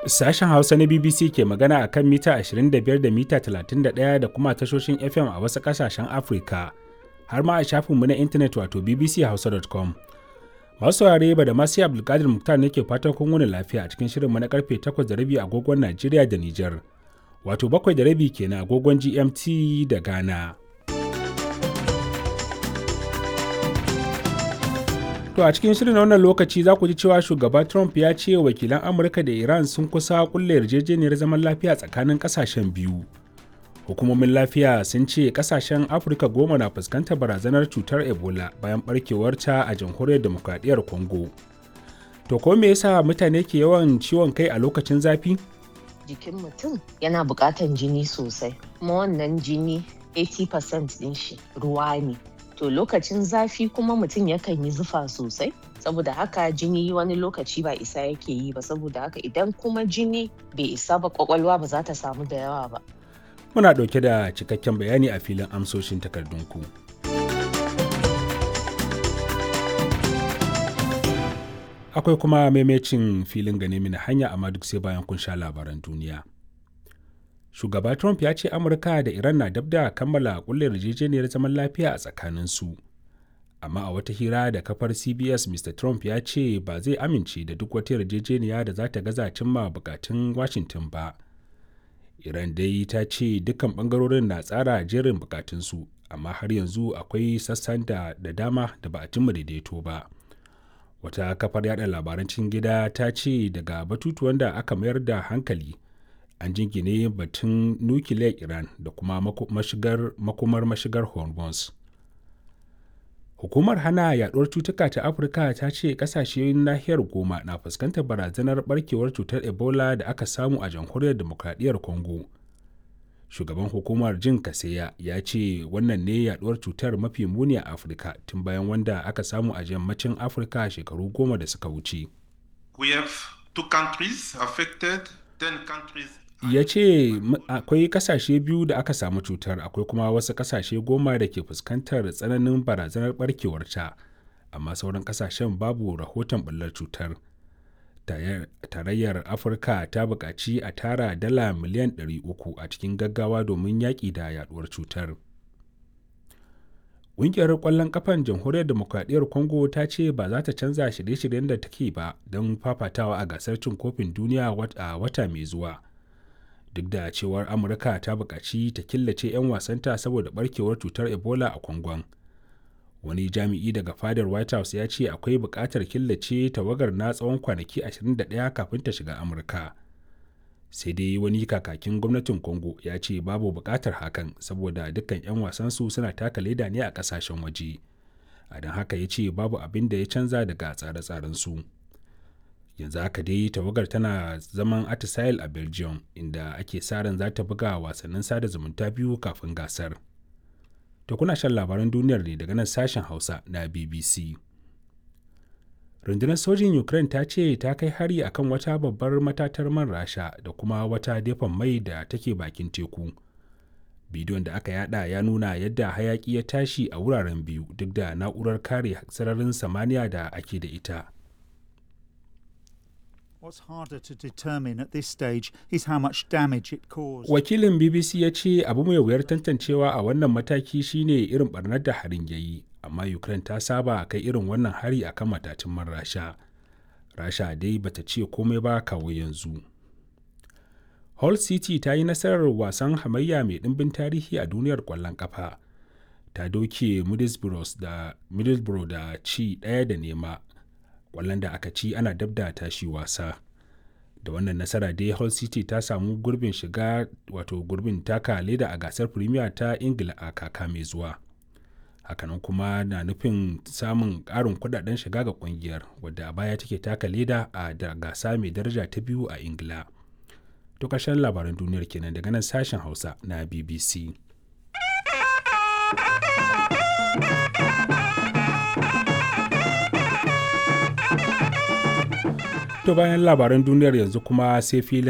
Sashen Hausa na BBC ke magana a kan mita 25 da mita 31 da kuma tashoshin FM a wasu ƙasashen Afirka, har ma a shafinmu na intanet wato bbchausa.com. Masu saurare ba da masu Abdulkadir Muktar ne ke fatan kun wuni lafiya a cikin shirinmu na karfe 8 da rabi agogon Najeriya da Nijar, wato 7 da rabi kenan agogon GMT da Ghana. To a cikin shirin wannan lokaci za ku ji cewa shugaba Trump ya ce wakilan Amurka da Iran sun kusa kulle yarjejeniyar zaman lafiya tsakanin kasashen biyu. Hukumomin lafiya sun ce kasashen Afirka goma na fuskantar barazanar cutar Ebola bayan barkewarta a jamhuriyar demokradiyyar Congo. To ko me yasa mutane ke yawan ciwon kai a lokacin zafi? Jikin mutum yana buƙatan jini sosai, kuma wannan jini 80% ɗin shi ruwa ne. to lokacin zafi kuma mutum yakan yi zufa sosai saboda haka jini wani lokaci ba isa yake yi ba saboda haka idan kuma jini bai isa ba kwakwalwa ba za ta samu da yawa ba Muna ɗauke da cikakken bayani a filin amsoshin takardunku. Akwai kuma maimacin filin gane mini hanya amma duk sai bayan kun sha labaran duniya. shugaba trump ya ce amurka da iran na dab da kammala kulle yarjejeniyar zaman lafiya a tsakaninsu amma a wata hira da kafar cbs mr trump ya ce ba zai amince da duk wata yarjejeniya da za ta gaza cimma bukatun washington ba iran dai ta ce dukkan bangarorin na tsara jerin bukatunsu amma har yanzu akwai sassan da, da dama da ba a cimma daidaito ba wata kafar yada labaran cikin gida ta ce daga batutuwan da aka mayar da hankali an jingine batun nukiliyar iran da kuma mashigar, makomar mashigar hormuz hukumar hana yaduwar cutuka ta afirka ta ce kasashen nahiyar goma na fuskantar barazanar barkewar cutar ebola da aka samu a jamhuriyar demokradiyyar congo shugaban hukumar jin kaseya ya ce wannan ne yaduwar cutar mafi muni a afirka tun bayan wanda aka samu a yammacin afirka shekaru goma da suka wuce We have two countries affected, ten countries ya ce akwai kasashe biyu da aka samu cutar akwai kuma wasu kasashe goma da ke fuskantar tsananin barazanar barkewarta amma sauran kasashen babu rahoton bullar cutar tarayyar afirka ta buƙaci a tara dala miliyan 300 a cikin gaggawa domin yaƙi da yaduwar cutar ƙungiyar ƙwallon ƙafan jamhuriyar demokradiyyar congo ta ce ba za ta canza shirye-shiryen da take ba don fafatawa a gasar cin kofin duniya a wata mai zuwa duk da cewar amurka ta buƙaci ta killace 'yan wasanta saboda barkewar cutar ebola a kwangon wani jami'i daga fadar white house ya ce akwai buƙatar killace tawagar na tsawon kwanaki 21 kafin ta shiga amurka sai dai wani kakakin gwamnatin congo ya ce babu buƙatar hakan saboda dukkan 'yan wasansu suna taka leda ne a ƙasashen waje a don haka ya ce babu abin da ya canza daga tsare-tsarensu. su yanzu haka dai tawagar tana zaman atisail a belgium inda ake sa ran za ta buga wasannin sada zumunta biyu kafin gasar to kuna shan labaran duniyar ne daga nan sashen hausa na bbc rundunar sojin ukraine ta ce ta kai hari akan wata babbar matatar man rasha da kuma wata dafan mai da take bakin teku bidiyon da aka yada ya nuna yadda hayaki ya tashi a wuraren biyu duk da na'urar kare sararin samaniya da ake da ita What's harder to determine at this stage is how much damage it caused. Wakilin BBC ya ce abu mai wuyar tantancewa a wannan mataki shine irin barnar da harin ya yi, amma Ukraine ta saba kai irin wannan hari a kan matatun man Rasha. Rasha dai bata ce komai ba kawo yanzu. Hull City ta yi nasarar wasan hamayya mai ɗimbin tarihi a duniyar ƙwallon ƙafa. Ta doke Middlesbrough da, Middlesbrough da ci ɗaya da nema kwallon da aka ci ana dab da tashi wasa da wannan nasara dai hull city ta samu gurbin shiga wato gurbin taka leda a gasar premier ta ingila a kaka mai zuwa hakanan kuma na nufin samun ƙarin kudaden shiga ga kungiyar wadda a baya take taka leda a da gasa mai daraja ta biyu a ingila to ƙarshen labaran duniyar kenan daga nan sashen hausa na bbc To bayan labaran duniyar yanzu kuma sai filin